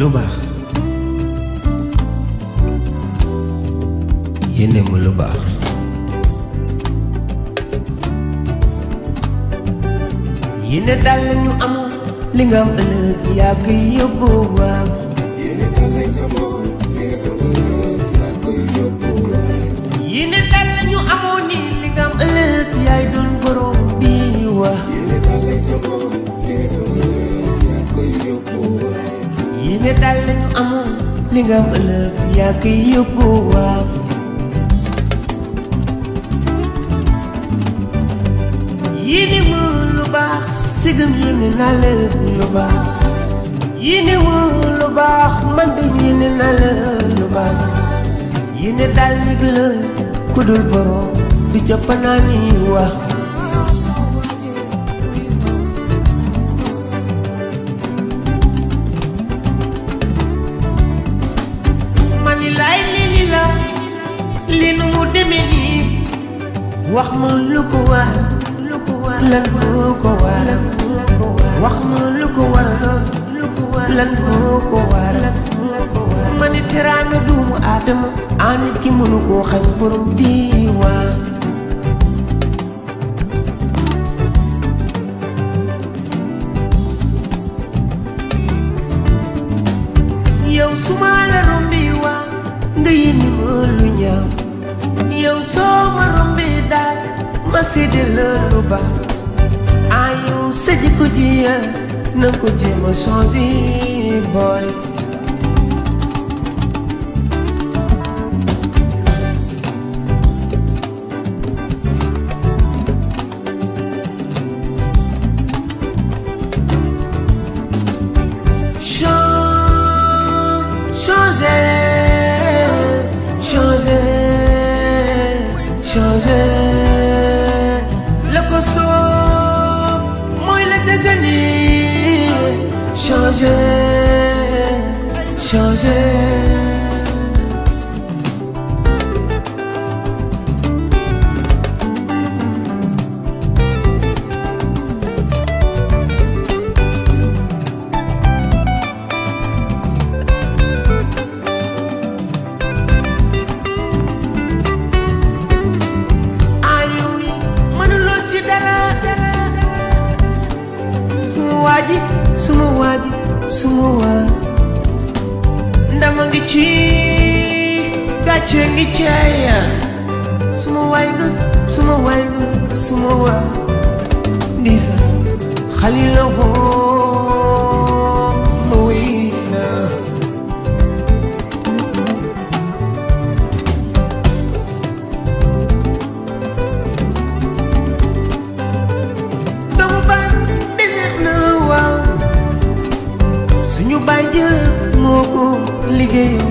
lu baax yéene mu lu baax yéene dal ñu amoon li nga am ëllëg yaa koy yóbbu waaw yéene dal ñu amoon ni li nga am ëllëg yaay doon borom bi waa yéene dal ñu amoon li nga am ëllëg yaa koy yóbbu waaw yéene mu lu baax sigam yéene naa la lu baax yéene mu lu baax man de yéene naa la lu baax yéene daal nit la ku dul borom du jàppanaani wax mani laay lii li la li nu mu demee nii wax ma lu ko war lu ko war lan moo ko war wax ma lu ko war lu ko war lan moo ko war ma ni teraanga duumu aadama a nit ki mënu koo xañ borom diiwaan yow su ma la rombi waa nga yéene ma lu ñaaw yow soo ma rombi daal ma séddee la lu baax ah yow sa jikko ji ya na nga ko jéem a changé boy changer, changer, changer. Le koso, moi la jagani. Changer, changer. ayu mi mënuloo ci dara suma waaji suma waaji suma waa ndama ngi ci gàcce ngi ceeya suma waay nga suma waay nga suma waa ndisa xalila hoo ma wéy na doomu baay di neex na waaw suñu baay jë moo ko liggéeyam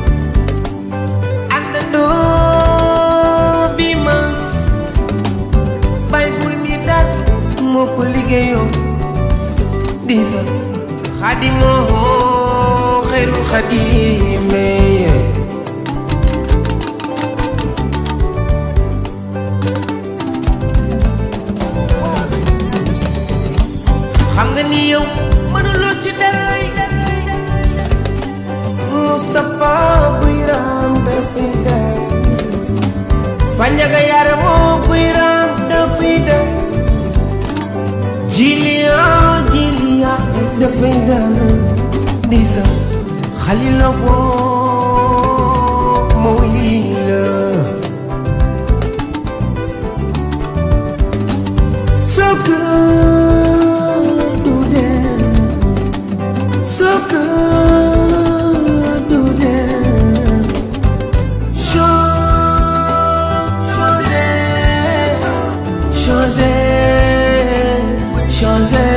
àndandoo bi mas baay buy mi daal moo ko liggéeyam di sa xadimoo xeyrul xadimee xam nga ni yow mënuloo ci dara Moustapha buy raam dafay dem Fanjaga yaara moo buy raam dafay dem Jiliya Jiliya dafay dem Ndisa Xalila boo moo yii la Sokka du dem Sokka du dem Changer Changer Changer